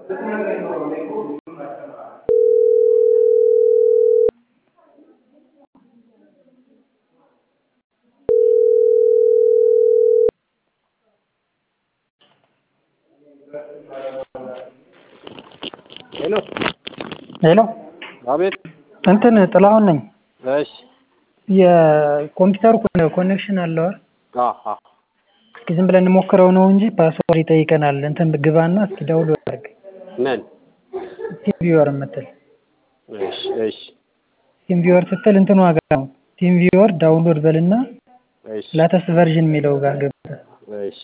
ሄሎ ሄሎ አቤት እንትን ጥላሁን ነኝ። እሺ የኮምፒውተሩ ኮኔክሽን አለው አይደል? አሀ እስኪ ዝም ብለን እንሞክረው ነው እንጂ ፓስወርድ ይጠይቀናል። እንትን ግባና እስኪ ዳውንሎድ አድርግ ምን ቲም ቪወር የምትል እሺ እሺ ቲም ቪወር ስትል እንትን ዋጋ ነው። ቲም ቪወር ዳውንሎድ በልና እሺ ላተስት ቨርዥን የሚለው ጋር ገብተህ እሺ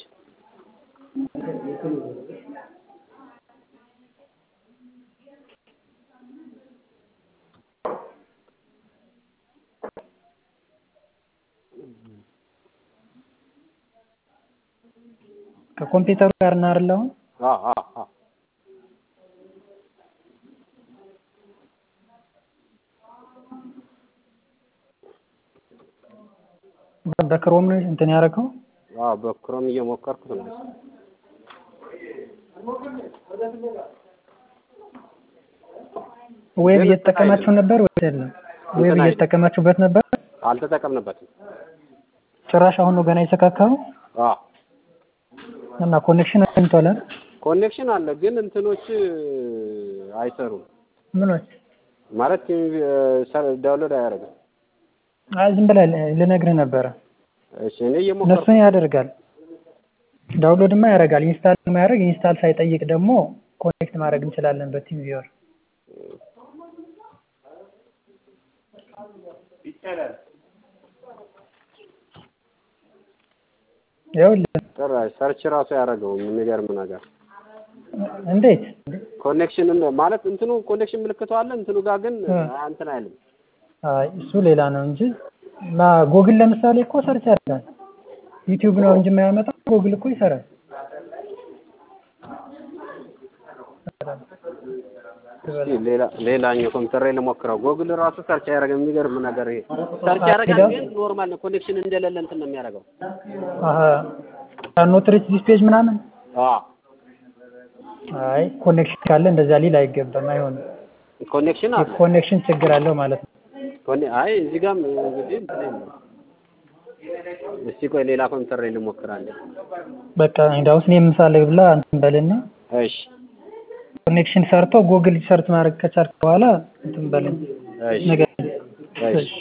ከኮምፒውተሩ ጋር ነው አይደል አሁን? አ አ አ በክሮም ነው እንትን ያደረገው? አዎ በክሮም እየሞከርኩት ነው። ዌብ እየተጠቀማችሁ ነበር ወይስ የለም? ዌብ እየተጠቀማችሁበት ነበር? አልተጠቀምንበትም። ጭራሽ አሁን ነው ገና የተካካው አ እና ኮኔክሽን አግኝቷል አይደል? ኮኔክሽን አለ ግን እንትኖች አይሰሩም ምኖች? ማለት ዳውንሎድ አያደርግም። አይ ዝም ብለህ ልነግርህ ነበረ። እሺ እኔ እየሞከርኩ እነሱን ያደርጋል። ዳውንሎድማ ያደርጋል። ኢንስታል ማያደርግ ኢንስታል ሳይጠይቅ ደግሞ ኮኔክት ማድረግ እንችላለን በቲም ቪወር። ይኸውልህ ጭራሽ ሰርች ራሱ ያደረገው የሚገርም ነገር እንዴት ኮኔክሽን ማለት እንትኑ ኮኔክሽን ምልክቱ አለ እንትኑ ጋር ግን እንትን አይልም። አይ እሱ ሌላ ነው እንጂ ማ ጎግል ለምሳሌ እኮ ሰርች ያደርጋል። ዩቲዩብ ነው እንጂ የማያመጣው ጎግል እኮ ይሰራል። እስኪ ሌላ ሌላኛው ኮምፒውተር ላይ ልሞክረው። ጎግል ራሱ ሰርች አያደርግም። የሚገርም ነገር ይሄ ሰርች ያደርጋል ግን ኖርማል ነው። ኮኔክሽን እንደሌለ እንትን ነው የሚያደርገው። አሀ ኖት ሪች ዲስ ፔጅ ምናምን አዎ አይ ኮኔክሽን ካለ እንደዛ ሊል አይገባም፣ አይሆንም። ኮኔክሽን አለ። ኮኔክሽን ችግር አለው ማለት ነው። ኮኔ አይ እዚህ ጋርም እንግዲህ እንትን የለም። እስቲ ቆይ ሌላ ኮምፒውተር ላይ ልሞክራለሁ። በቃ እንዳውስ እኔ የምሳሌ ብላ እንትን በልና እሺ ኮኔክሽን ሰርቶ ጉግል ሰርች ማድረግ ከቻልክ በኋላ እንትን በልን እሺ ነገር እሺ